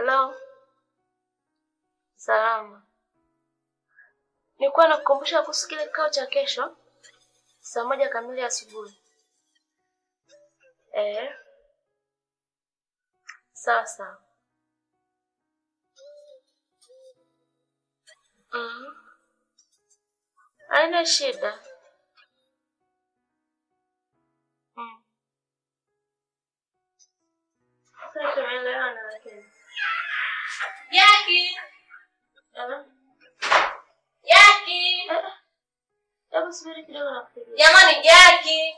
Halo. Salama. Nilikuwa nakukumbusha kuhusu kile kikao cha kesho saa moja kamili asubuhi. Eh. Sawa sawa. Mhm. Haina shida. Mm. Sasa tumeelewana lakini. Jaki! Eh? Jaki! Eh, Hebu subiri kidogo nakupigia. Jamani Jaki!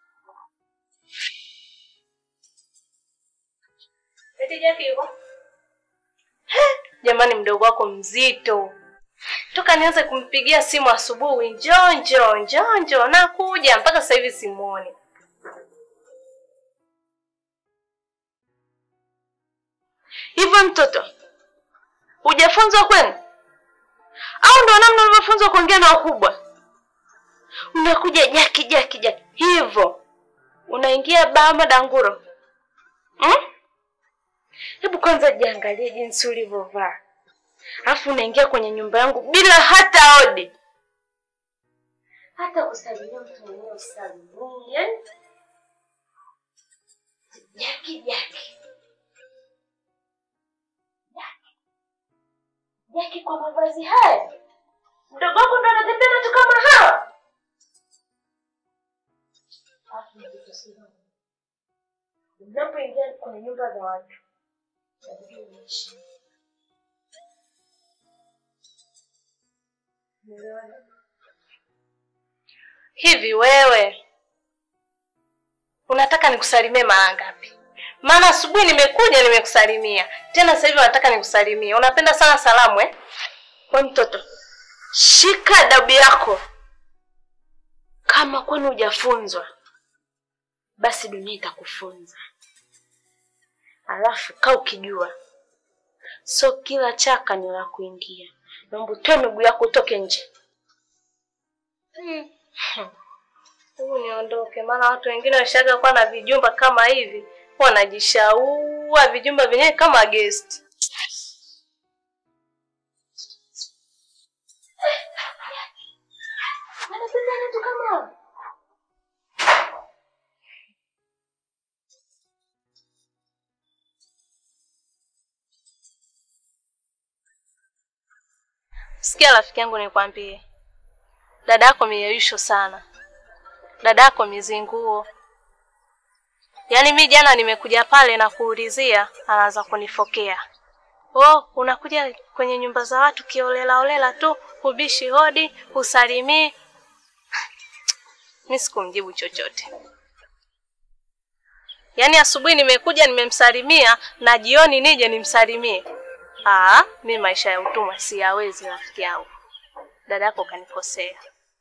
Eti Jaki yuko? Jamani, mdogo wako mzito, toka nianze kumpigia simu asubuhi, njoo njoo njoo njoo, nakuja mpaka sasa hivi simuoni. Hivyo mtoto, hujafunzwa kwenu au ndo namna ulivyofunzwa kuongea na wakubwa? Unakuja jaki jaki jaki hivyo, unaingia bama danguro hmm? Hebu kwanza jiangalie jinsi ulivyovaa, alafu unaingia kwenye nyumba yangu bila hata odi, hata kusalimia mtu mwenyewe usalimie. Yani jaki jaki jaki jaki, kwa mavazi haya mdogo wako ndo anatembea na watu kama hawa? Alafu nikikusikia, unapoingia kwenye nyumba za watu Hivi wewe unataka nikusalimie mara ngapi? Maana asubuhi nimekuja nimekusalimia, tena sasa hivi unataka nikusalimie. Unapenda sana salamu eh? We mtoto, shika adabu yako. Kama kwani hujafunzwa, basi dunia itakufunza. Alafu kaa ukijua, so kila chaka ni la kuingia. Naomba utoe miguu yako utoke nje. Hebu niondoke, maana watu wengine washaga kuwa na vijumba kama hivi, wanajishaua vijumba vyenyewe kama guest. Wanapenda watu kama hao. Sikia rafiki yangu, nikwambie, dada yako miyeyusho sana, dada yako mizinguo. Yaani mi jana nimekuja pale na kuulizia, anaanza kunifokea. Oh, unakuja kwenye nyumba za watu kiolela olela tu, hubishi hodi, husalimii. Mi sikumjibu chochote. Yaani asubuhi nimekuja nimemsalimia na jioni nije nimsalimie. Ah, mi maisha ya utumwa siyawezi rafiki yangu. Dada yako kanikosea.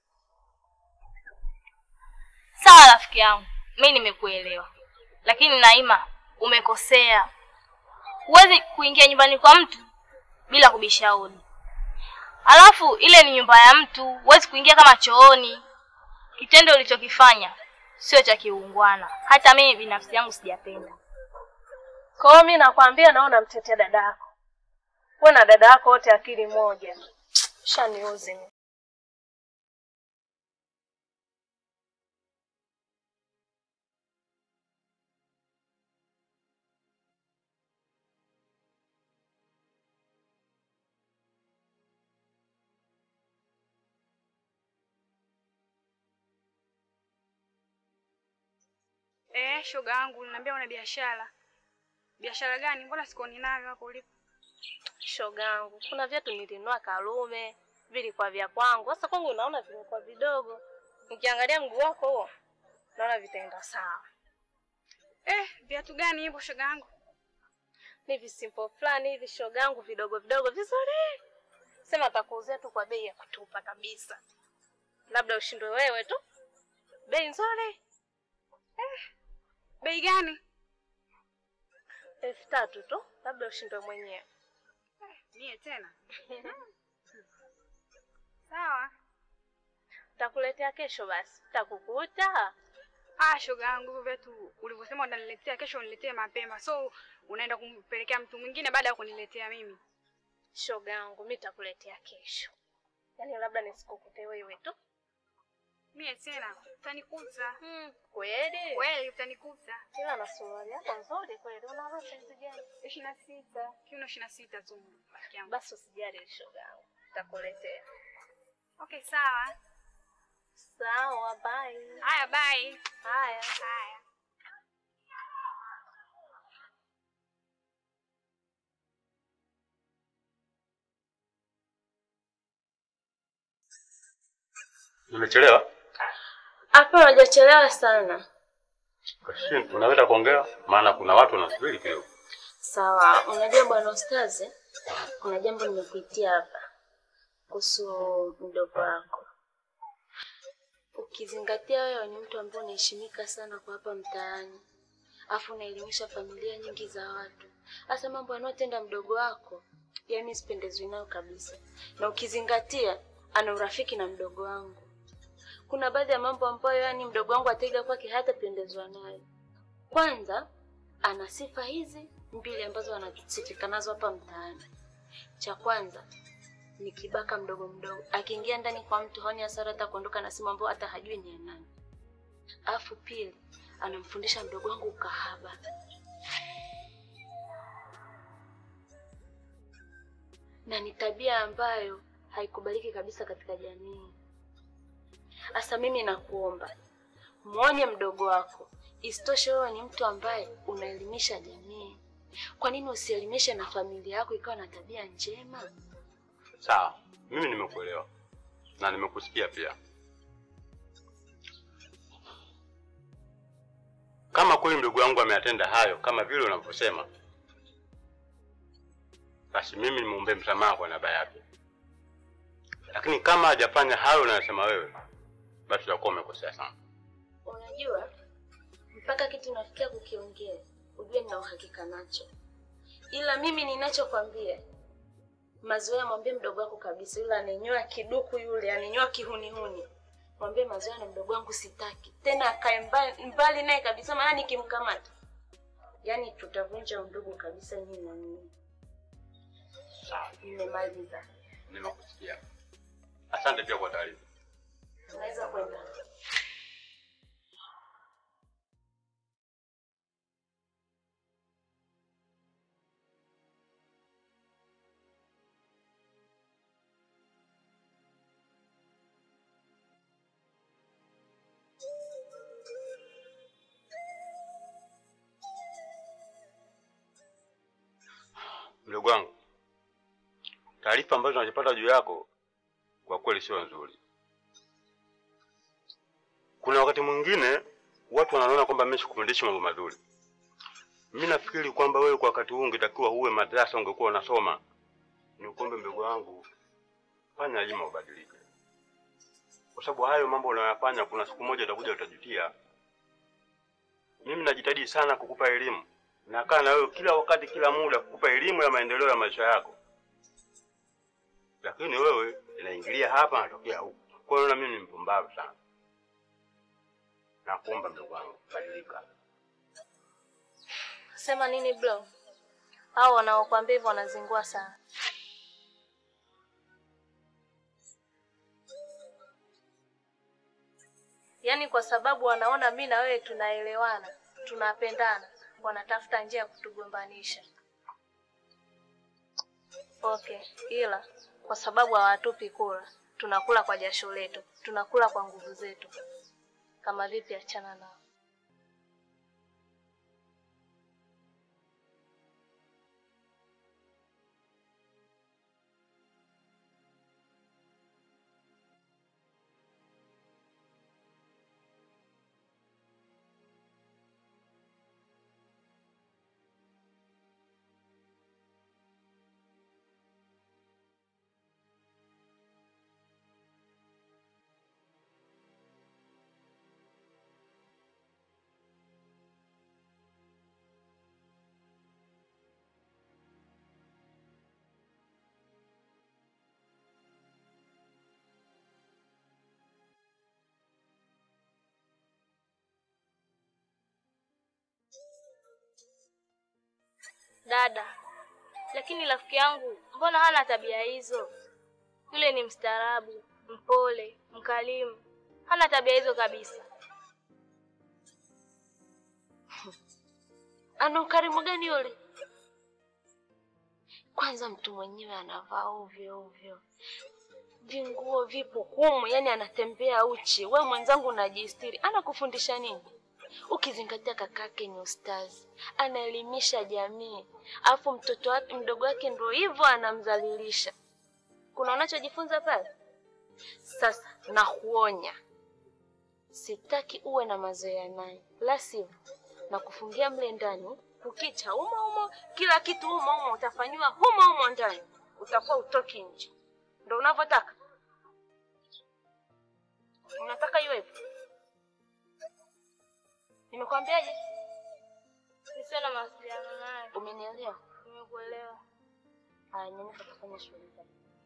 Sawa rafiki yangu, mi nimekuelewa, lakini Naima, umekosea. Huwezi kuingia nyumbani kwa mtu bila kubisha hodi. Alafu ile ni nyumba ya mtu, huwezi kuingia kama chooni. Kitendo ulichokifanya sio cha kiungwana, hata mimi binafsi yangu sijapenda. Kwa hiyo mi nakwambia, naona namtetea dada yako. Wewe na dada yako wote akili moja. Shaniuzi mimi. Eh, shoga yangu niambia una biashara. Biashara gani? Mbona sikuoni nayo hapo ulipo? Shoga yangu, kuna viatu nilinunua Karume, vilikuwa vya kwangu. Sasa kwangu naona vimekuwa vidogo. Nikiangalia mguu wako huo, naona vitaenda sawa. Eh, viatu gani hivyo shoga yangu? Ni visimple fulani hivi shoga yangu, vidogo vidogo vizuri. Sema atakuuzia tu kwa bei ya kutupa kabisa. Labda ushindwe wewe tu. Bei nzuri. Bei gani? elfu tatu tu, labda ushindwe mwenyewe. Mie tena. Sawa. Takuletea kesho basi, takukuta. Ah, shoga yangu, hivyo viatu ulivyosema unaniletea kesho, uniletee mapema. So unaenda kumpelekea mtu mwingine baada ya kuniletea mimi? Shoga yangu, mi takuletea kesho, yaani labda nisikukute wewe tu. Mie tena utanikuta Hmm, kweli kweli, utanikuta ila na suruali yako nzuri kweli. Unavaa saizi gani? ishirini na sita kiuno ishirini na sita tu rafiki yangu. Basi usijali shoga yangu, takuletea. Okay, sawa. Sawa, bye. Haya, bye. Haya. Haya. Nimechelewa? Hapa hajachelewa sana. Kashin, unaweza kuongea? Maana kuna watu wanasubiri kidogo. Sawa, unajua bwana Ustazi, kuna jambo nimekuitia hapa kuhusu mdogo wako. Ukizingatia wewe ni mtu ambaye unaheshimika sana kwa hapa mtaani, afu unaelimisha familia nyingi za watu, hasa mambo yanayotenda mdogo wako, yaani sipendezwi nayo kabisa. Na ukizingatia ana urafiki na mdogo wangu, kuna baadhi ya mambo ambayo yani mdogo wangu ataiga kwake hatapendezwa nayo. Kwanza ana sifa hizi mbili ambazo anasifika nazo hapa mtaani. Cha kwanza ni kibaka mdogo mdogo, akiingia ndani kwa mtu haoni hasara hata kuondoka na simu ambayo hata hajui ni ya nani. Alafu pili, anamfundisha mdogo wangu ukahaba. Na ni tabia ambayo haikubaliki kabisa katika jamii. Sasa mimi nakuomba mwonye mdogo wako. Isitoshe wewe ni mtu ambaye unaelimisha jamii. Kwa nini usielimishe na familia yako ikawa na tabia njema? Sawa, mimi nimekuelewa na nimekusikia pia. Kama kweli ndugu yangu ameyatenda hayo kama vile unavyosema, basi mimi nimwombee msamaha kwa niaba yake, lakini kama hajafanya hayo unayosema wewe, basi utakuwa umekosea sana. Unajua, mpaka kitu unafikia kukiongea, ujue nina uhakika nacho, ila mimi ninachokwambia mazoea, mwambie mdogo wako kabisa, yule anenyoa kiduku, yule anenyoa kihunihuni, mwambie mazoea na mdogo wangu sitaki tena, akae mbali, mbali naye kabisa, maana nikimkamata, yaani tutavunja undugu kabisa, nyinyi na mimi. Sawa, Nimemaliza, nimekusikia. Asante pia kwa taarifa. unaweza kwenda. Mdogo wangu, taarifa ambazo tunazipata juu yako kwa kweli sio nzuri. Kuna wakati mwingine watu wanaona kwamba mimi sikufundishi mambo mazuri. Mimi nafikiri kwamba wewe kwa wakati huu ungetakiwa uwe madrasa, ungekuwa unasoma. Ni ukombe mdogo wangu, fanya ima ubadilike, kwa sababu hayo mambo unayoyafanya, kuna siku moja utakuja utajutia. Mimi najitahidi sana kukupa elimu, nakaa na wewe kila wakati, kila muda, kukupa elimu ya maendeleo ya maisha yako, lakini wewe inaingilia hapa, natokea huku. Kwa hiyo na mimi ni mpumbavu sana. Nakuomba mdogo wangu, badilika. Sema nini bro? Hao wanaokuambia hivyo wanazingua sana. Yaani kwa sababu wanaona mi na wewe tunaelewana, tunapendana, wanatafuta njia ya kutugombanisha. Okay, ila kwa sababu hawatupi kula, tunakula kwa jasho letu, tunakula kwa nguvu zetu. Kama vipi, achana nao. Dada, lakini rafiki yangu mbona hana tabia hizo? Yule ni mstaarabu, mpole, mkalimu, hana tabia hizo kabisa. Ana ukarimu gani yule? Kwanza mtu mwenyewe anavaa ovyo ovyo, vinguo vipo humu, yani anatembea uchi. We mwenzangu unajistiri, anakufundisha nini? Ukizingatia kakake ni ustazi, anaelimisha jamii, alafu mtoto wake mdogo wake ndo hivyo anamdhalilisha. Kuna unachojifunza pale? Sasa nakuonya, sitaki uwe na mazoea naye, la sivyo na kufungia mle ndani, kukicha humo humo, kila kitu humo humo, utafanyiwa humo humo ndani, utakuwa utoki nje. Ndo unavyotaka? Unataka iwe hivyo? Nimekwambiaje? Nisiwe na mawasiliano naye. Umenielewa? Nimekuelewa. Haya, nyanyuka kufanya shughuli zako.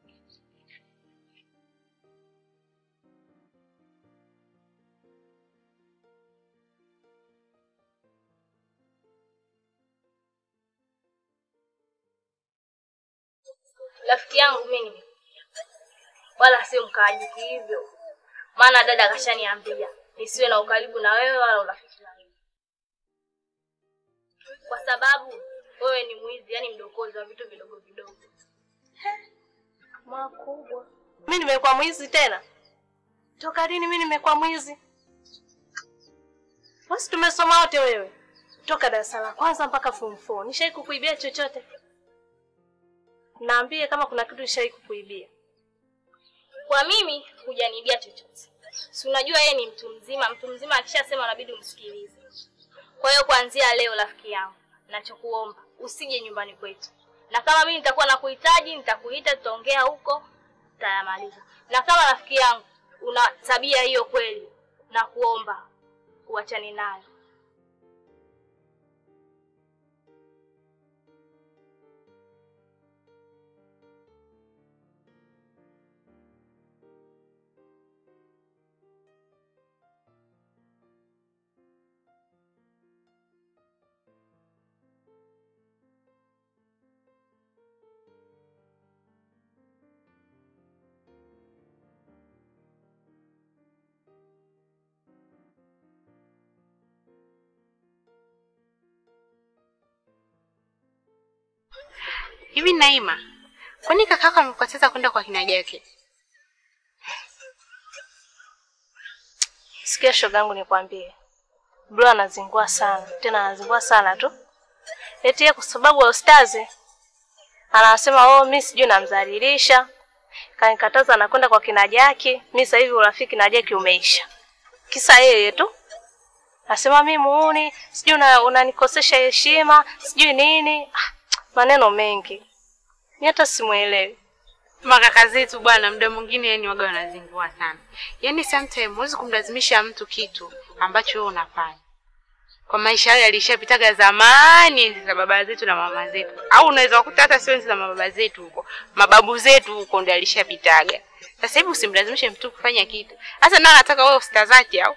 Rafiki yangu mimi wala sio mkaaji hivyo, maana dada kashaniambia nisiwe na ukaribu na wewe wala urafiki na wewe, kwa sababu wewe ni mwizi, yani mdokozi wa vitu vidogo vidogo. Makubwa. Mimi nimekuwa mwizi tena? Toka lini mimi nimekuwa mwizi? Basi tumesoma wote wewe. Toka darasa la kwanza mpaka form 4. Nishai kukuibia chochote? Naambie kama kuna kitu nishai kukuibia. Kwa mimi hujaniibia chochote, si unajua yeye ni mtu mzima. Mtu mzima akishasema unabidi umsikilize. Kwa hiyo kuanzia leo, rafiki yangu, nachokuomba usije nyumbani kwetu, na kama mimi nitakuwa nakuhitaji nitakuita, tutaongea huko, tutayamaliza. Na kama rafiki yangu una tabia hiyo kweli, nakuomba uachane nayo. Hivi Naima, kwani kakako amekukataza kwenda kwa kina Jake? Sikia shogangu nikwambie. Bro anazingua sana, tena anazingua sana tu. Eti yeye kwa sababu ya ustazi anasema oh, mimi sijui namdhalilisha. Kanikataza anakwenda kwa kina Jaki. Mimi sasa hivi urafiki na Jaki umeisha. Kisa yeye tu. Nasema mimi muuni, sijui una- unanikosesha heshima, sijui nini. Ah, maneno mengi. Ni hata simuelewi. Makaka zetu bwana, muda mwingine yani waga wanazingua sana. Yaani sometime huwezi kumlazimisha mtu kitu ambacho wewe unafanya. Kwa maisha yale yalishapitaga zamani enzi za baba zetu na mama zetu, au unaweza kukuta hata sio enzi za mababa zetu huko, mababu zetu huko ndio alishapitaga. Sasa hivi usimlazimishe mtu kufanya kitu, hasa na anataka wewe usitazake au.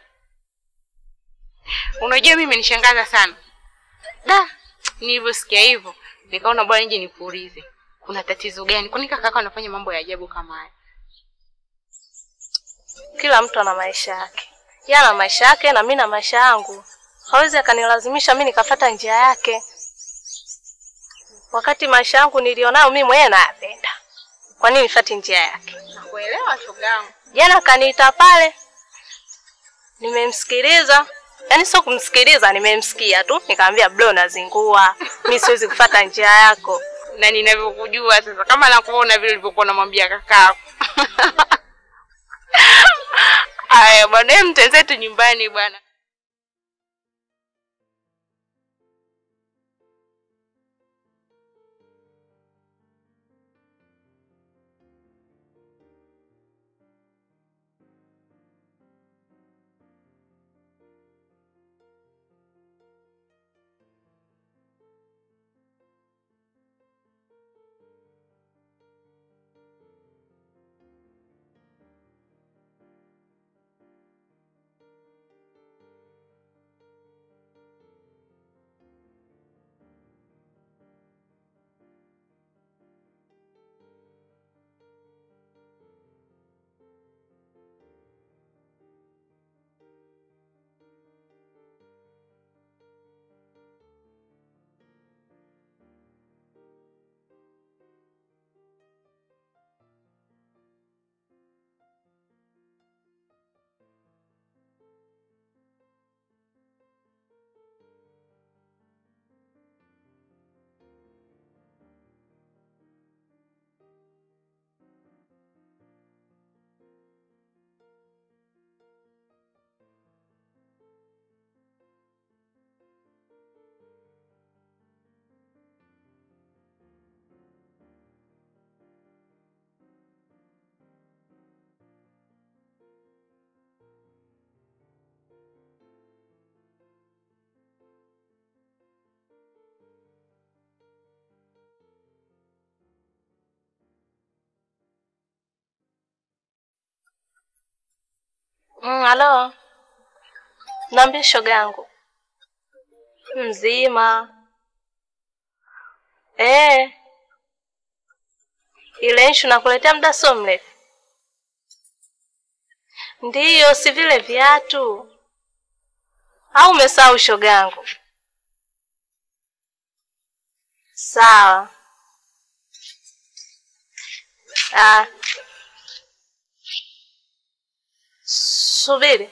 Unajua mimi imenishangaza sana da, nilivyosikia hivyo nikaona bwana nje nikuulize kuna tatizo gani? Kwani kaka yako anafanya mambo ya ajabu kama haya? Kila mtu ana maisha yake. Yeye ana maisha yake na mimi na maisha yangu. Hawezi akanilazimisha mimi nikafata njia yake. Wakati maisha yangu nilionayo mimi mwenyewe nayapenda. Kwa nini nifuate njia yake? Nakuelewa shogangu. Jana kaniita pale. Nimemsikiliza. Yaani sio kumsikiliza, nimemsikia tu. Nikamwambia bro, nazingua. Mimi siwezi kufuata njia yako. Na ninavyokujua sasa, kama nakuona vile ulivyokuwa unamwambia kakako. Aya bwana, hem mtenzetu nyumbani bwana. Mm, halo. Naambia shoga yangu. Mzima. Eh. Ile issue nakuletea muda sio mrefu. Ndiyo, si vile viatu. Au umesahau shoga yangu? Sawa. Ah. Subiri.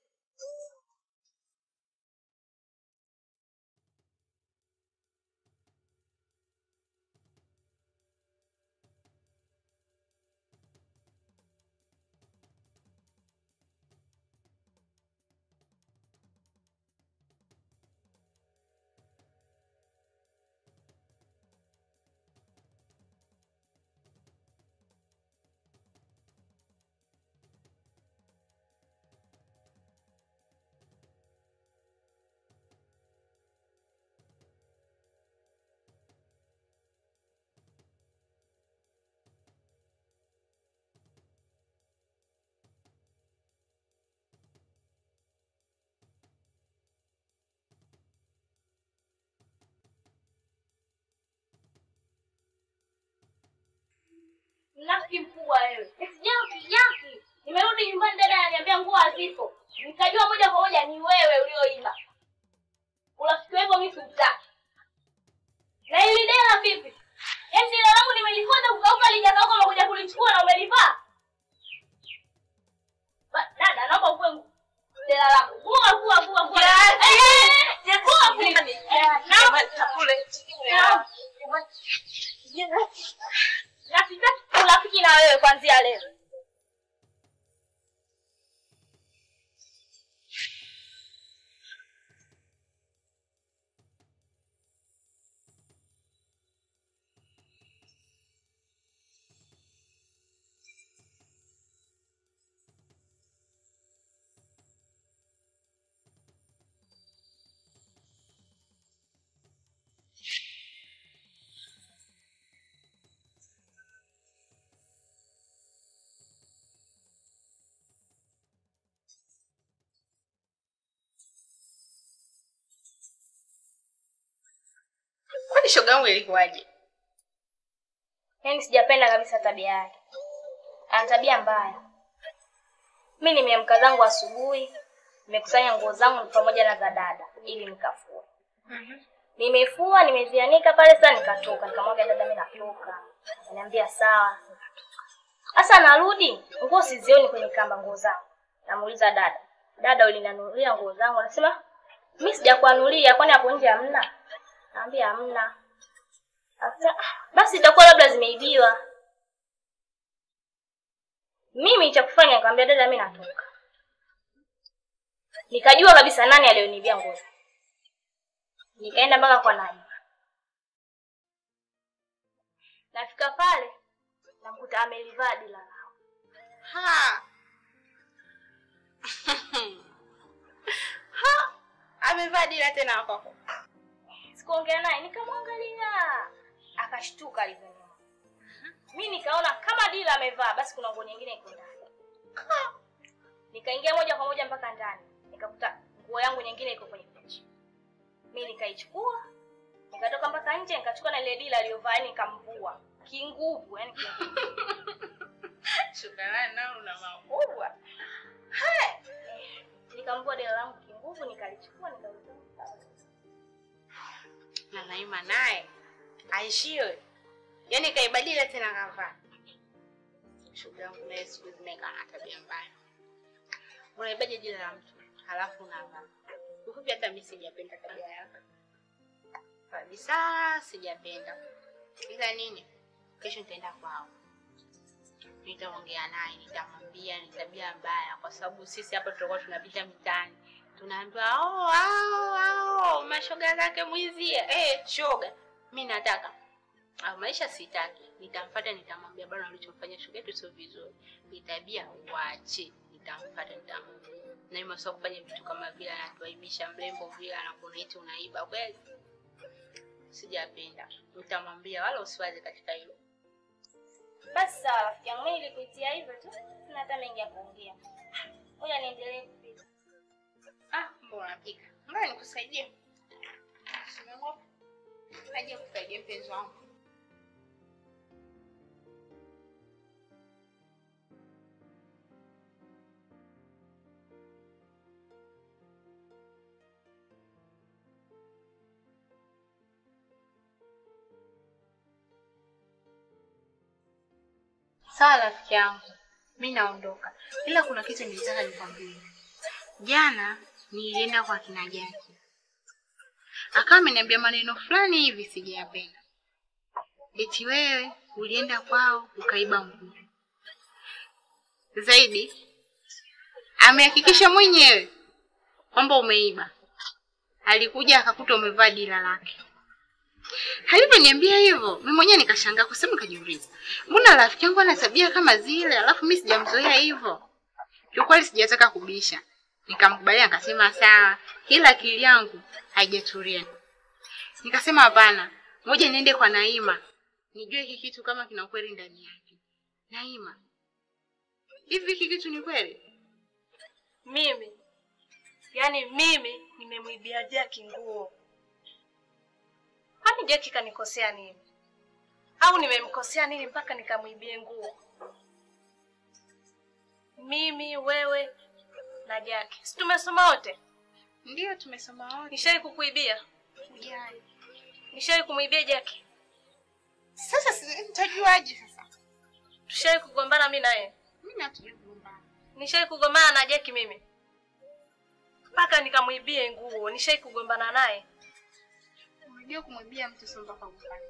Mnafiki mkubwa wewe. Eti Jaki, Jaki. Nimerudi nyumbani dada ananiambia nguo hazipo. Nikajua moja kwa moja ni wewe ulioiba. Urafiki hivyo mimi sikutaki. Na ili dela vipi? Yaani dela langu nimelifuata kukauka lijakauka umekuja kulichukua na umelivaa. Ba- Dada naomba uwe ngu- dela langu. Vua vua vua vua. Eh, eh, vua vua. Eh, naomba na sitaki urafiki na wewe kuanzia leo. Kwani shoga yangu ilikuwaje? Yaani sijapenda kabisa tabia yake. Ana tabia mbaya. Mi nimeamka zangu asubuhi, nimekusanya nguo zangu pamoja na za dada ili nikafue. Nimefua, nimezianika pale sasa nikatoka, nikamwaga dada mimi natoka. Ananiambia sawa, nikatoka. Sasa narudi, nguo sizioni kwenye kamba nguo zangu. Namuuliza dada, dada ulinanunulia nguo zangu? Anasema mimi sijakuanulia, kwani hapo nje hamna? Naambia hamna. Asa, "Ah, basi itakuwa labda zimeibiwa. Mimi cha kufanya nikamwambia dada, mimi natoka. Nikajua kabisa nani aliyoniibia nguo. Nikaenda mpaka kwa Naima. Nafika pale namkuta amelivaa dila lao. Ha. ha. Amevaa dila tena kwako. Sikuongea naye, nikamwangalia. Akashtuka alivyoniona. Mimi nikaona kama dila amevaa basi kuna nguo nyingine iko ndani. Nikaingia moja kwa moja mpaka ndani. Nikakuta nguo yangu nyingine iko kwenye friji. Mimi nikaichukua. Nikatoka mpaka nje nikachukua na ile dila aliyovaa yani nikamvua. Kinguvu, yani kinguvu. Shukrani nao una makubwa. Nikamvua dila langu kinguvu nikalichukua nikalichukua. Na Naima naye aishiwe. Yaani kaibadili tena kavaa. Shoga yangu naye siku hizi naye kana tabia mbaya. Unaibaje jina la mtu halafu unavaa. Ufupi hata mimi sijapenda tabia yako. Kabisa sijapenda. Ila nini? Kesho nitaenda kwao. Nitaongea naye, nitamwambia ni tabia mbaya kwa sababu sisi hapa tutakuwa tunapita mitaani. Tunaambiwa oh, ao ao mashoga zake mwizie. Eh, shoga. Mimi nataka au maisha sitaki. Nitamfuata nitamwambia bwana alichomfanyia shoga yetu sio vizuri. Ni tabia uache. Nitamfuata nitamwambia. Na ima sio kufanya vitu kama vile anatuaibisha mrembo vile anakuona eti unaiba kweli. Sijapenda. Nitamwambia wala usiwaze katika hilo. Basi sawa rafiki yangu, mimi nilikuitia hivyo tu. Sina hata mengi ya kuongea. Ngoja niendelee uhakika. Ngoja nikusaidie. Simama. Aje kusaidie mpenzi wangu. Sawa rafiki yangu, mi naondoka, ila kuna kitu nilitaka nikwambie. Jana nilienda kwa kina Jaki, akawa ameniambia maneno fulani hivi sijayapenda. Eti wewe ulienda kwao ukaiba nguo. Zaidi amehakikisha mwenyewe kwamba umeiba. Alikuja akakuta umevaa dila lake. Alivyoniambia hivyo, mimi mwenyewe nikashangaa kwa sababu nikajiuliza, mbona rafiki yangu ana tabia kama zile, alafu mimi sijamzoea hivyo. Kiukweli sijataka kubisha, nikamkubalia, nikasema sawa, ila akili yangu haijatulia. Nikasema hapana, ngoja niende kwa Naima nijue hiki kitu kama kina ukweli ndani yake. Naima, hivi hiki kitu ni kweli? Mimi yaani mimi nimemwibia Jaki nguo. Kwani Jaki kanikosea nini? Au nimemkosea nini mpaka nikamwibie nguo? Mimi, wewe na Jaki, si tumesoma wote? Ndiyo, tumesoma wote. Nishai kukuibia? Ujai. Nishai kumwibia Jaki? Sasa si- nitajuaje sasa? Tushai kugombana mimi na yeye? Mimi hatujui kugombana. Nishai kugombana na Jaki mimi mpaka nikamwibie nguo? Nishai kugombana naye? Unajua kumwibia mtu sio mpaka ufanye.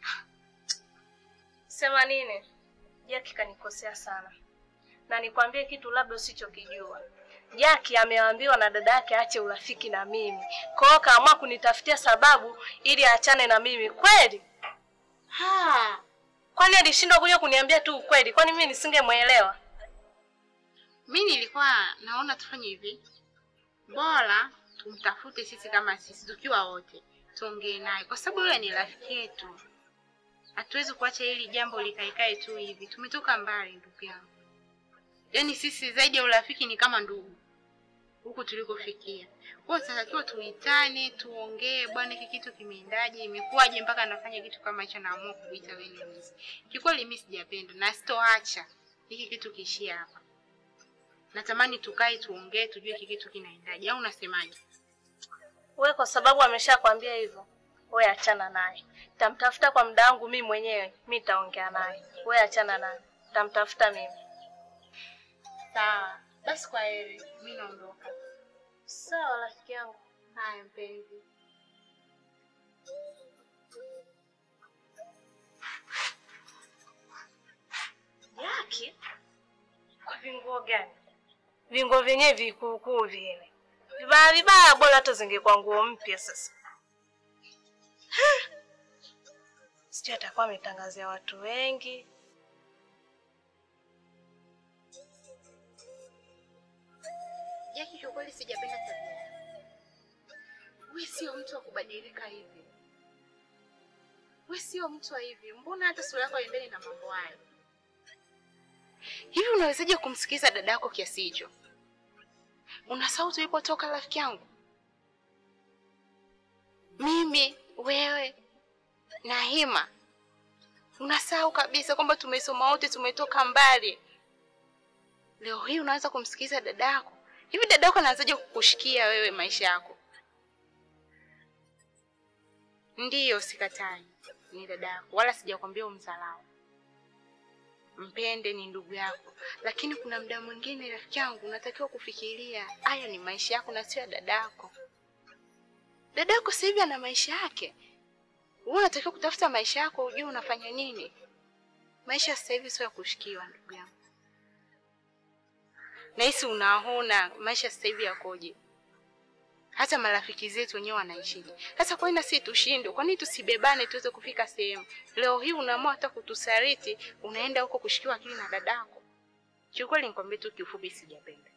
Sema nini? Jaki kanikosea sana, na nikwambie kitu labda usichokijua. Jaki ameambiwa na dada yake aache urafiki na mimi, kwa hiyo kaamua kunitafutia sababu ili aachane na mimi. Kweli? Ha, Kwani alishindwa kuja kuniambia tu ukweli? Kwani mimi nisingemwelewa? mimi nilikuwa naona tufanye hivi. Bora tumtafute sisi kama sisi tukiwa wote. Tuongee naye kwa sababu yule ni rafiki yetu. Hatuwezi kuacha hili jambo likaikae tu hivi. Tumetoka mbali ndugu yangu. Yaani sisi zaidi ya urafiki ni kama ndugu. Huku tulikofikia. Kwa hiyo tunatakiwa tuitane, tuongee, bwana hiki kitu kimeendaje, imekuwaje mpaka anafanya kitu kama hicho naamua kuita wewe ni mwizi. Kikweli mimi sijapenda na sitoacha hiki kitu kiishie hapa. Natamani tukae tuongee, tujue hiki kitu kinaendaje, au unasemaje? Wewe kwa sababu ameshakwambia hivyo, wewe achana naye. Tamtafuta kwa muda wangu mimi mwenyewe, mimi nitaongea naye. Wewe achana naye, tamtafuta mimi. Sawa, basi kwa heri, mimi naondoka. Sawa rafiki yangu. Haya mpenzi. Yaki? Kwa vinguo gani? Vinguo vyenyewe vikuukuu vile. Vibaya vibaya, bora hata zingekuwa nguo mpya sasa. Sijui atakuwa ametangazia watu wengi. Jaki, kiukweli sijapenda tabia yako. Wewe sio mtu wa kubadilika hivi. Wewe sio mtu wa hivi. Mbona hata sura yako haendani na mambo hayo? Hivi unawezaje kumsikiza dada yako kiasi hicho? Unasahau tulipotoka rafiki yangu? Mimi, wewe na Hima. Unasahau kabisa kwamba tumesoma wote, tumetoka mbali. Leo hii unaanza kumsikiza dada yako. Hivi dada yako anaanzaje kukushikia wewe maisha yako? Ndiyo, sikatai, ni dada yako, wala sijakwambia umdharau. Mpende, ni ndugu yako, lakini kuna muda mwingine rafiki yangu, unatakiwa kufikiria haya ni maisha yako na sio ya dada yako. Dada yako sasa hivi ana maisha yake, wewe unatakiwa kutafuta maisha yako, ujue unafanya nini. Maisha sasa hivi sio ya kushikiwa, ndugu yangu. Nahisi unaona maisha sasa hivi yakoje. Hata marafiki zetu wenyewe wanaishije. Sasa kwa nini sisi tushindwe? Kwa nini tusibebane tuweze kufika sehemu? Leo hii unaamua hata kutusaliti, unaenda huko kushikiwa akili na dadako. Kiukweli nikwambie tu kiufupi, sijapenda,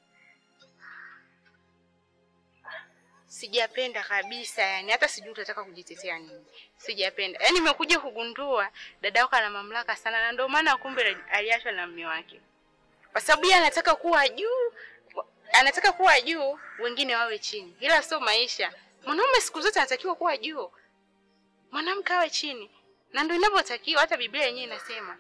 sijapenda kabisa. Yani hata sijui utataka kujitetea nini. Sijapenda, yani nimekuja kugundua dadako ana mamlaka sana, na ndio maana kumbe aliachwa na mume wake kwa sababu yeye anataka kuwa juu, anataka kuwa juu, wengine wawe chini, ila sio maisha. Mwanaume siku zote anatakiwa kuwa juu, mwanamke awe chini, na ndio inavyotakiwa. Hata Biblia yenyewe inasema.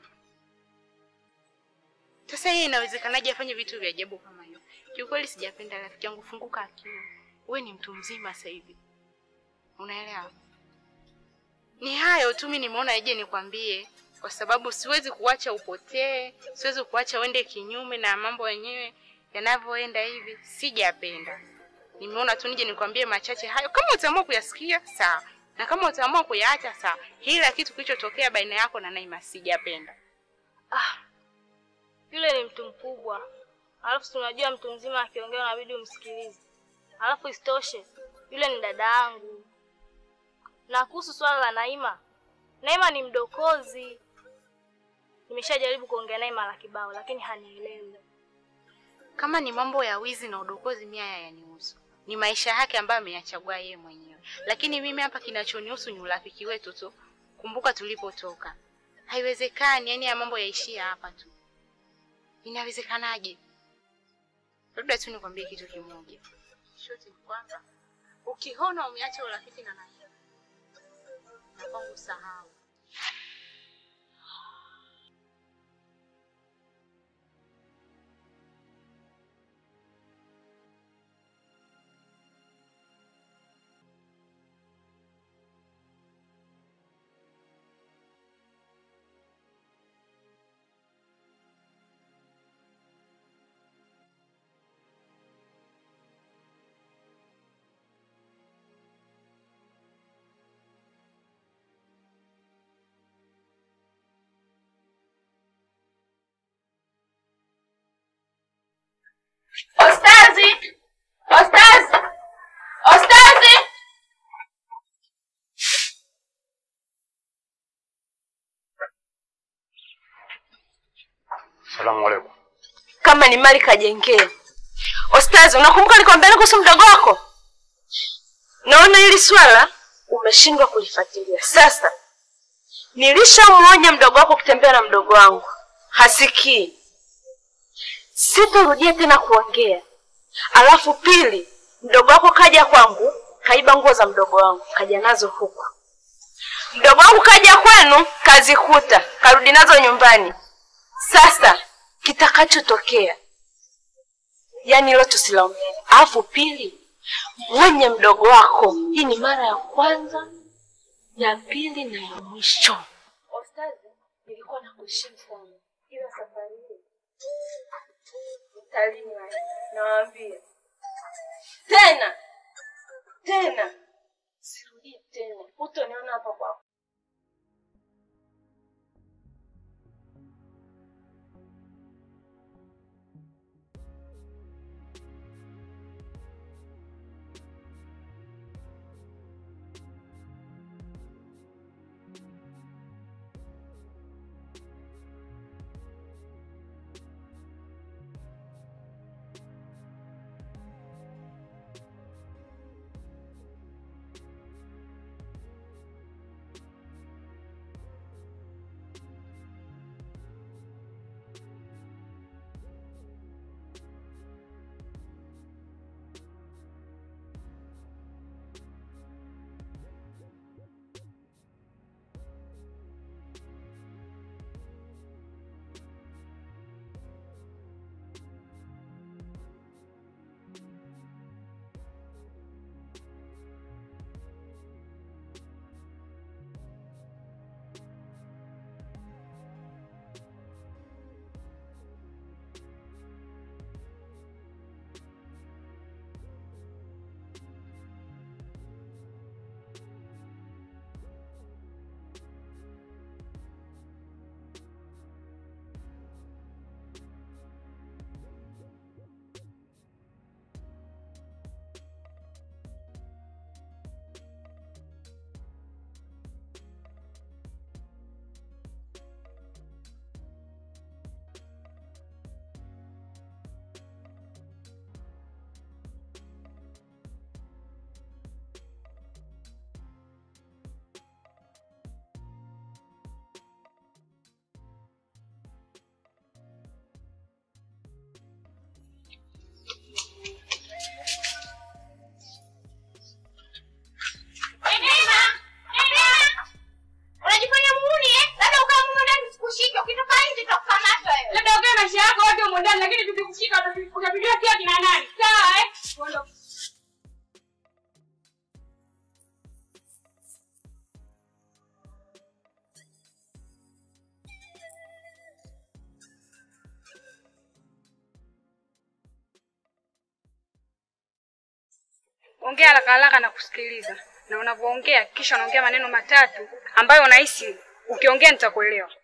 Sasa yeye inawezekanaje afanye vitu vya ajabu kama hiyo? Kiukweli sijapenda. Rafiki yangu, funguka akili, wewe ni mtu mzima sasa hivi, unaelewa? Ni hayo tu, mimi nimeona ije nikwambie, kwa sababu siwezi kuacha upotee, siwezi kuacha uende kinyume na mambo yenyewe yanavyoenda hivi. Sijapenda, nimeona tu nije nikwambie machache hayo. Kama utaamua kuyasikia sawa, na kama utaamua kuyaacha sawa. Hila kitu kilichotokea baina yako na Naima sijapenda. Ah, yule ni mtu mkubwa, alafu si unajua mtu mzima akiongea unabidi umsikilize. Alafu isitoshe yule ni dada yangu. Na kuhusu swala la Naima, Naima ni mdokozi. Nimeshajaribu kuongea naye mara kibao, lakini hanielewi. Kama ni mambo ya wizi na udokozi, mimi haya yanihusu, ni maisha yake ambayo ameyachagua yeye mwenyewe. Lakini mimi hapa kinachonihusu ni urafiki wetu tu. Kumbuka tulipotoka, haiwezekani yani ya mambo yaishia hapa tu. Inawezekanaje? Labda tu nikwambie kitu kimoja, shoti ni kwamba ukiona umeacha urafiki na Naima, na kwangu sahau. Ostazi! Ostazi! Ostazi! Salamu alaikum. Kama ni mali kajengee. Ostazi, unakumbuka nikwambia kuhusu mdogo wako? Naona hili swala umeshindwa kulifuatilia. Sasa nilishamuonya mdogo wako kutembea na mdogo wangu, hasikii. Sitarudia tena kuongea. Alafu pili, mdogo wako kaja kwangu, kaiba nguo za mdogo wangu, kaja nazo huku. Mdogo wangu kaja kwenu, kazikuta, karudi nazo nyumbani. Sasa kitakachotokea, yani hilo tusilaumiane. Alafu pili, mwenye mdogo wako, hii ni mara ya kwanza, ya pili na ya mwisho. Ostazi, nilikuwa nakuheshimu sana, ila safari hii utalima, nawaambia tena tena, sirudii tena, hutoniona hapa kwako. Mjua sio kina nani. Sawa eh? Ongea haraka haraka na kusikiliza, na unavyoongea kisha unaongea maneno matatu ambayo unahisi ukiongea nitakuelewa.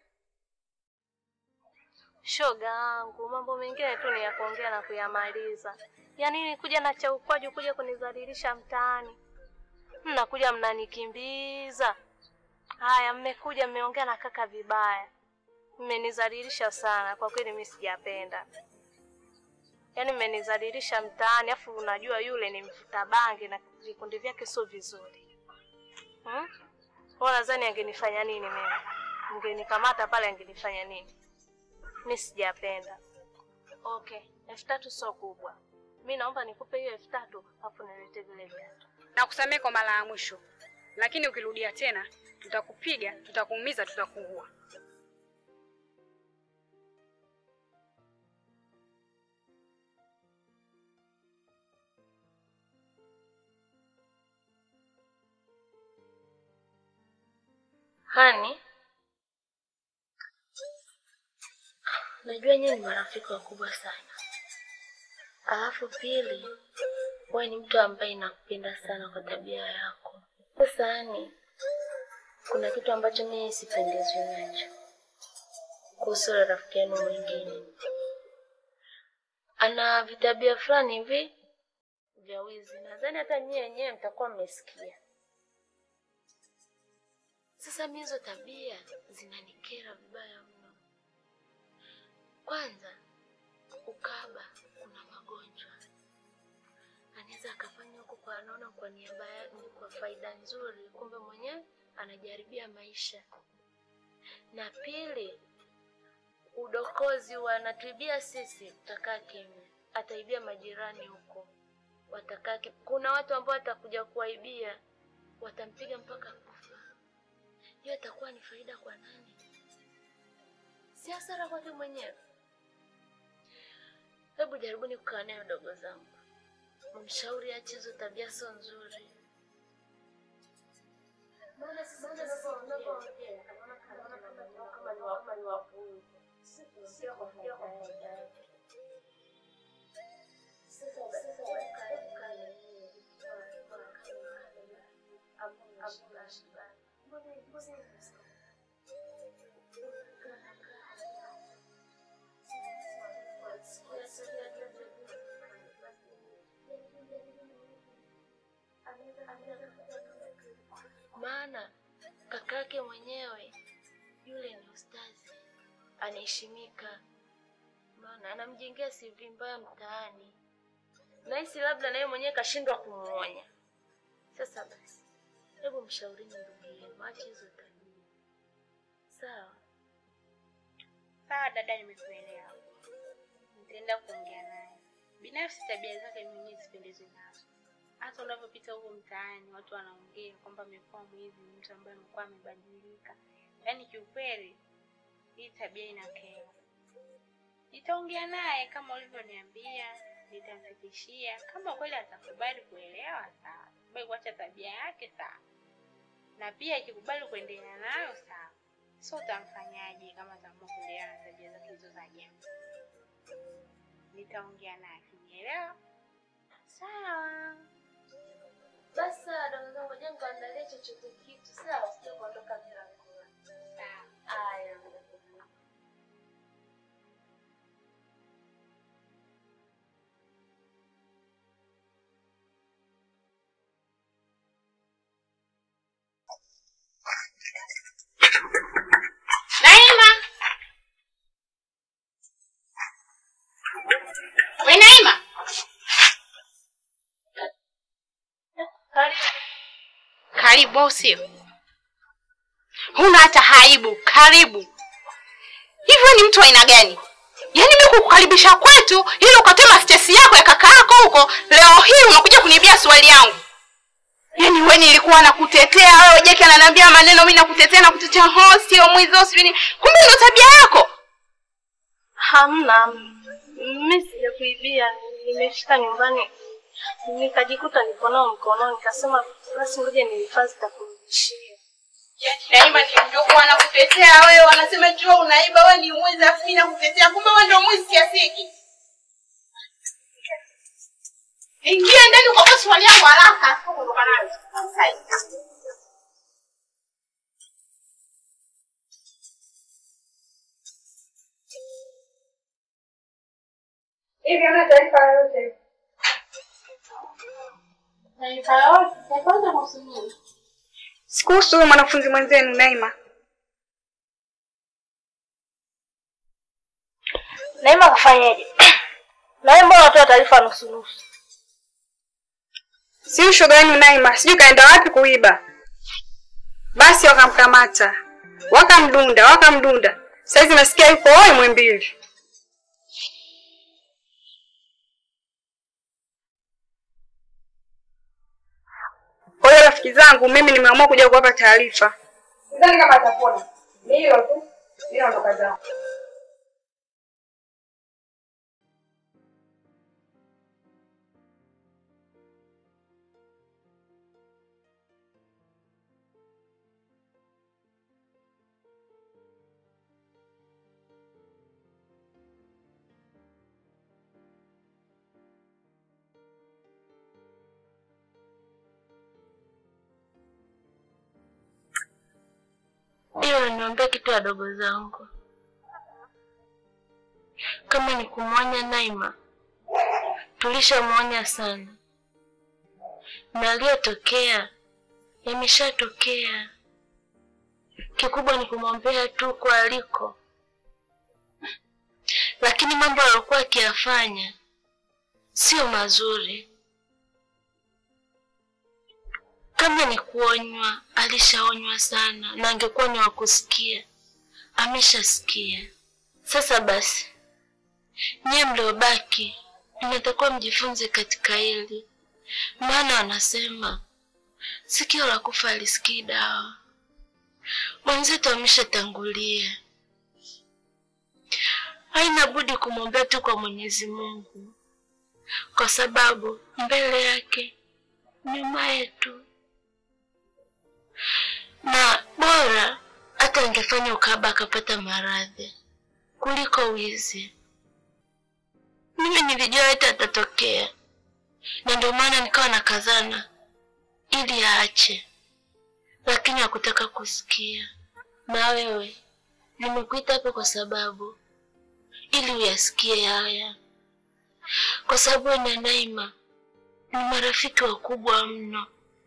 Shoga yangu, mambo mengine tu ni ya kuongea na kuyamaliza. Ya nini kuja na cha ukwaju kuja kunidhalilisha mtaani? Mnakuja mnanikimbiza. Haya, mmekuja mmeongea na kaka vibaya, mmenidhalilisha sana kwa kweli, mimi sijapenda. Yaani mmenidhalilisha mtaani, afu unajua yule ni mvuta bangi na vikundi vyake sio vizuri. Hmm? Wewe nadhani angenifanya nini mimi? Mngenikamata pale angenifanya nini? Mi sijapenda. Okay, elfu tatu sio kubwa. Mi naomba nikupe hiyo elfu tatu afu nilete vile viatu. Nakusamehe kwa mara ya mwisho, lakini ukirudia tena tutakupiga, tutakuumiza, tutakuua. Hani, najua nyinyi ni marafiki wakubwa sana, alafu pili, wewe ni mtu ambaye nakupenda sana kwa tabia yako. Sasa Hani, kuna kitu ambacho mimi sipendezwi nacho kuhusu yule rafiki yenu mwingine. Ana vitabia fulani hivi vya wizi, nadhani hata nyie wenyewe mtakuwa mmesikia. Sasa mimi hizo tabia zinanikera vibaya mno. Kwanza, ukaba kuna magonjwa, anaweza akafanya huko kwa anaona kwa niaba yake, kwa faida nzuri, kumbe mwenyewe anajaribia maisha. Na pili, udokozi wanatuibia sisi, tutakaa kimya, ataibia majirani huko, watakaa kimya. Kuna watu ambao watakuja kuwaibia, watampiga mpaka kufa hiyo itakuwa ni faida kwa nani? Si hasara kwake mwenyewe. Hebu jaribuni kukaa naye dogo zangu, mshauri ache hizo tabia, sio nzuri. Maana sisi tunavyoongea, kama ni wa- kama ni wapuuzi. Sio kuongea kwa faida yake. Sasa basi, hebu kaa- hebu kaa na yeye. Hamna shida. maana kakake mwenyewe yule ni ustazi, anaheshimika, maana anamjengea CV mbaya mtaani. Nahisi labda naye mwenyewe kashindwa kumuonya. Sasa basi, hebu mshaurini ndugu yenu, ache hizo tabia, sawa? Sawa dada, nimekuelewa. Nitaenda kuongea naye. Binafsi tabia zake mwenyewe sipendezwi nazo. Hata unavyopita huko mtaani, watu wanaongea kwamba amekuwa mwizi, ni mtu ambaye amekuwa amebadilika. Yaani kiukweli hii tabia inakera. Nitaongea naye kama ulivyoniambia, nitamfikishia. Kama kweli atakubali kuelewa, sawa. Akikubali kuacha tabia yake, sawa. Na pia akikubali kuendelea nayo, sawa. So utamfanyaje kama ataamua kuendelea na tabia zake hizo za ajabu? Nitaongea naye akinielewa. Sawa. Basi sawa, dogo zangu, ngoja nikaandalie chochote kitu, sawa? Sija kuondoka bila kula. Sawa. Haya. Naima. We Naima. Karibu. Karibu au sio? Huna hata haibu. Karibu. Hivyo ni mtu wa aina gani? Yaani mimi kukukaribisha kwetu ili ukatema stesi yako ya kaka yako huko, leo hii unakuja kuniibia swali yangu. Yaani wewe nilikuwa nakutetea wewe, Jeki ananiambia maneno, mimi nakutetea na kutetea, ho sio mwizi, ho sio nini. Kumbe ndio tabia yako. Hamna, mimi sijakuibia. nimefika nyumbani nikajikuta niko nao mkononi, nikasema basi ngoja nihifadhi takurudishia. Naima ni mdogo wanakutetea wewe, wanasema jua unaiba wewe ni mwizi, afu mimi nakutetea, kumbe wewe ndio mwizi kiasi hiki. Ingia ndani kwa swali yangu haraka, afu kuondoka nayo. Hivi hamna taarifa yoyote? Sikuhusu huyo mwanafunzi mwenzenu Naima. Naima kafanyaje? Nawe mbona unatoa taarifa nusu nusu? Si ushoga wenu Naima, sijui kaenda wapi kuiba. Basi wakamkamata, wakamdunda, wakamdunda. Saizi nasikia yuko oi Mwimbili. Kwa hiyo rafiki zangu, mimi nimeamua kuja kuwapa taarifa. Sidhani kama atapona. Ni hilo tu. Mimi naondoka zangu. Ila niambia kitu wadogo zangu, kama ni kumwonya Naima, tulishamwonya sana, na aliyotokea yameshatokea. Kikubwa ni kumwombea tu kwa aliko, lakini mambo aliyokuwa akiyafanya sio mazuri. Kama ni kuonywa, alishaonywa sana, na angekuwa ni wa kusikia, ameshasikia. Sasa basi, nyie mliobaki, mnatakiwa mjifunze katika hili, maana wanasema sikio la kufa alisikii dawa. Mwenzetu ameshatangulia, haina budi kumwombea tu kwa Mwenyezi Mungu, kwa sababu mbele yake, nyuma yetu na bora hata angefanya ukaba akapata maradhi kuliko wizi. Mimi nilijua hata atatokea, na ndio maana nikawa nakazana ili aache, lakini hakutaka kusikia. Na wewe nimekuita hapa kwa sababu ili uyasikie haya, kwa sababu wewe na Naima ni marafiki wakubwa mno.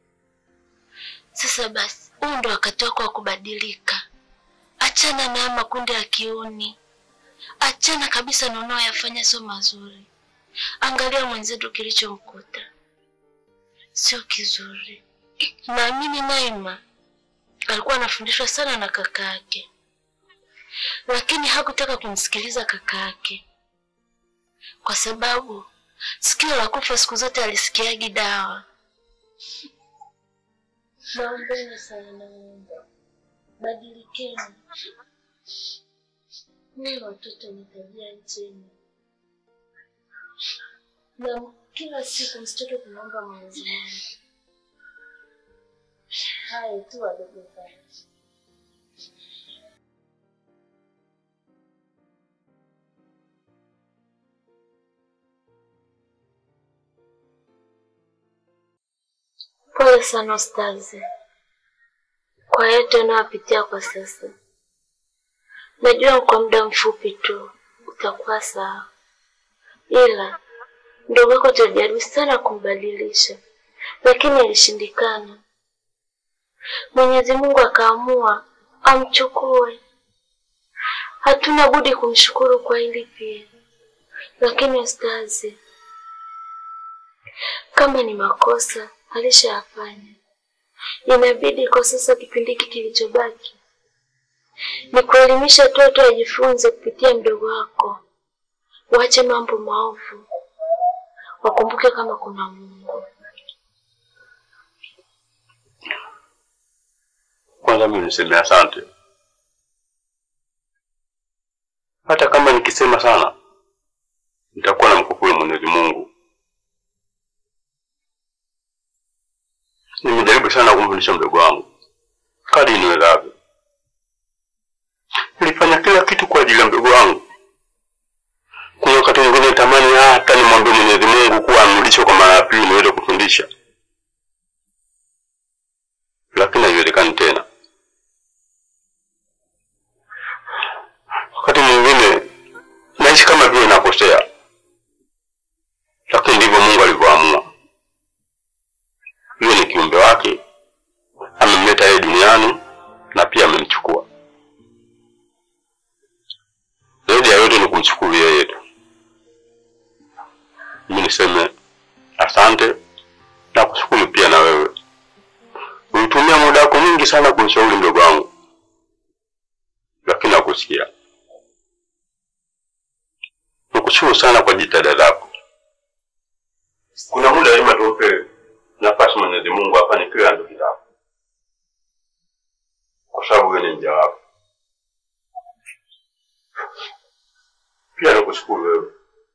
Sasa basi, huu ndo wakati wako wa kubadilika. Achana na haya makundi ya kiuni, achana kabisa na unaoyafanya sio mazuri. Angalia mwenzetu kilichomkuta, sio kizuri. Naamini Naima alikuwa anafundishwa sana na kaka yake, lakini hakutaka kumsikiliza kaka yake kwa sababu sikio la kufa siku zote alisikiagi dawa. Naombeni sana, naomba badilikeni. Ni watoto ni tabia njema, na kila siku msitoke kumwomba Mwenyezi Mungu. Haya tu wadogo zangu. Pole sana ustazi kwa yote unayopitia kwa sasa. Najua kwa muda mfupi tu utakuwa sawa, ila ndugu yako tulijaribu sana kumbadilisha, lakini ilishindikana. Mwenyezi Mungu akaamua amchukue. Hatuna budi kumshukuru kwa hili pia, lakini ustazi, kama ni makosa alishayafanya, inabidi kwa sasa kipindi hiki kilichobaki ni kuelimisha toto ajifunze kupitia mdogo wako, waache mambo maovu, wakumbuke kama kuna Mungu. Kwanza mimi niseme asante, hata kama nikisema sana nitakuwa namkopesha nimshukuru Mwenyezi Mungu. Nimejaribu sana kumfundisha mdogo wangu kadri niwezavyo. Nilifanya kila kitu kwa ajili ya mdogo wangu. Kuna wakati mwingine natamani hata nimwambie Mwenyezi Mungu kuwa amrudishe kwa mara ya pili niweze kufundisha, lakini haiwezekani tena. Wakati mwingine naishi kama vile nakosea, lakini ndivyo Mungu alivyoamua. Yule ni kiumbe wake, amemleta yeye duniani na pia amemchukua. Zaidi ya yote ni kumshukuru yeye tu. Mimi niseme asante na kushukuru pia na wewe. Ulitumia muda wako mwingi sana kumshauri mdogo wangu, lakini hakusikia. Nikushukuru sana kwa jitihada zako. Kuna muda lazima tumpe nafasi Mwenyezi Mungu afanye kile anachotaka, kwa sababu wewe ni mja wako. Pia nikushukuru wewe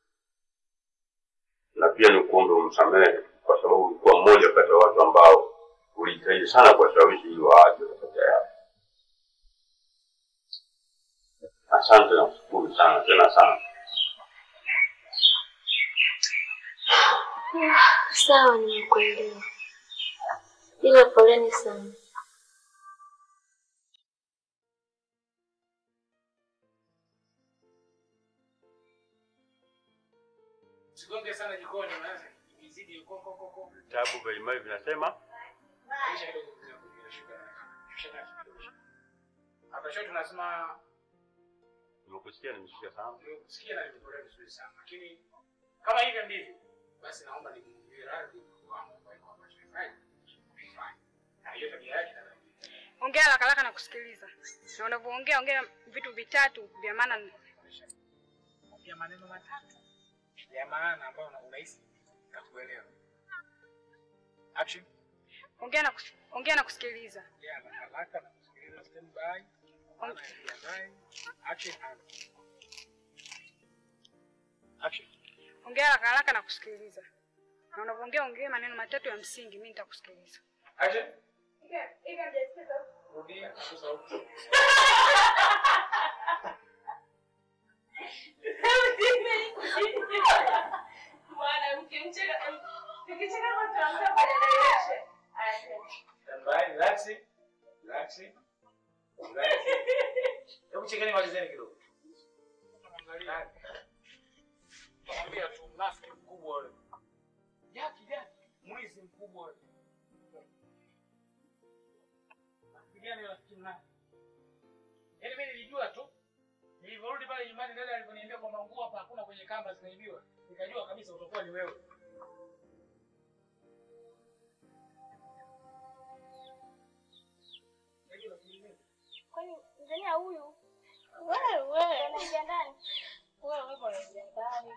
na pia nikuombe umsamehe, kwa sababu ulikuwa mmoja kati ya watu ambao ulijitahidi sana kuwashawishi ili waache makosa yao. Asante na kushukuru sana tena sana. Sawa, nimekuelewa, ila poleni sana. Usigonge sana jikoni maana ikizidi koko koko. Vitabu mbalimbali vinasema Maisha kidogo vinakuja shuka. Shusha nacho kidogo. Hapa shoto tunasema nimekusikia, nimesikia sana. nimekusikia na nimepokea vizuri sana. Lakini kama hivyo ndivyo basi naomba nimwambie radhi kwangu kwa kwa ambacho nimefanya. Nimefanya. Na hiyo tabia yake na Ongea haraka haraka na kusikiliza, na unavyoongea ongea vitu vitatu vya maana. ya maneno matatu ya maana ambayo una- unahisi nitakuelewa. Action. Ongea na kus- ongea na kusikiliza. Ya na haraka na kusikiliza stand by. Maana jiandae. Action and Action. Ongea haraka haraka na kusikiliza, na unavyoongea ongea maneno matatu ya msingi, mimi nitakusikiliza. Action. Rudia kwa sauti. Stand by, relaxing. Relaxing. Relaxing. Hebu chekeni malizeni kidogo. Angalia. Mwambia tu mnafiki mkubwa yule. Jaki jaki, mwizi mkubwa yule. Rafiki gani rafiki mnafiki? Yaani mimi nilijua tu. Nilivyorudi pale nyumbani dada alivyoniambia kwamba nguo hapa hakuna kwenye kamba zinaibiwa. Nikajua kabisa utakuwa ni wewe. Unajua rafiki gani? Kwani Tanzania huyu wewe anaingia ndani? Wewe wewe unaingia ndani.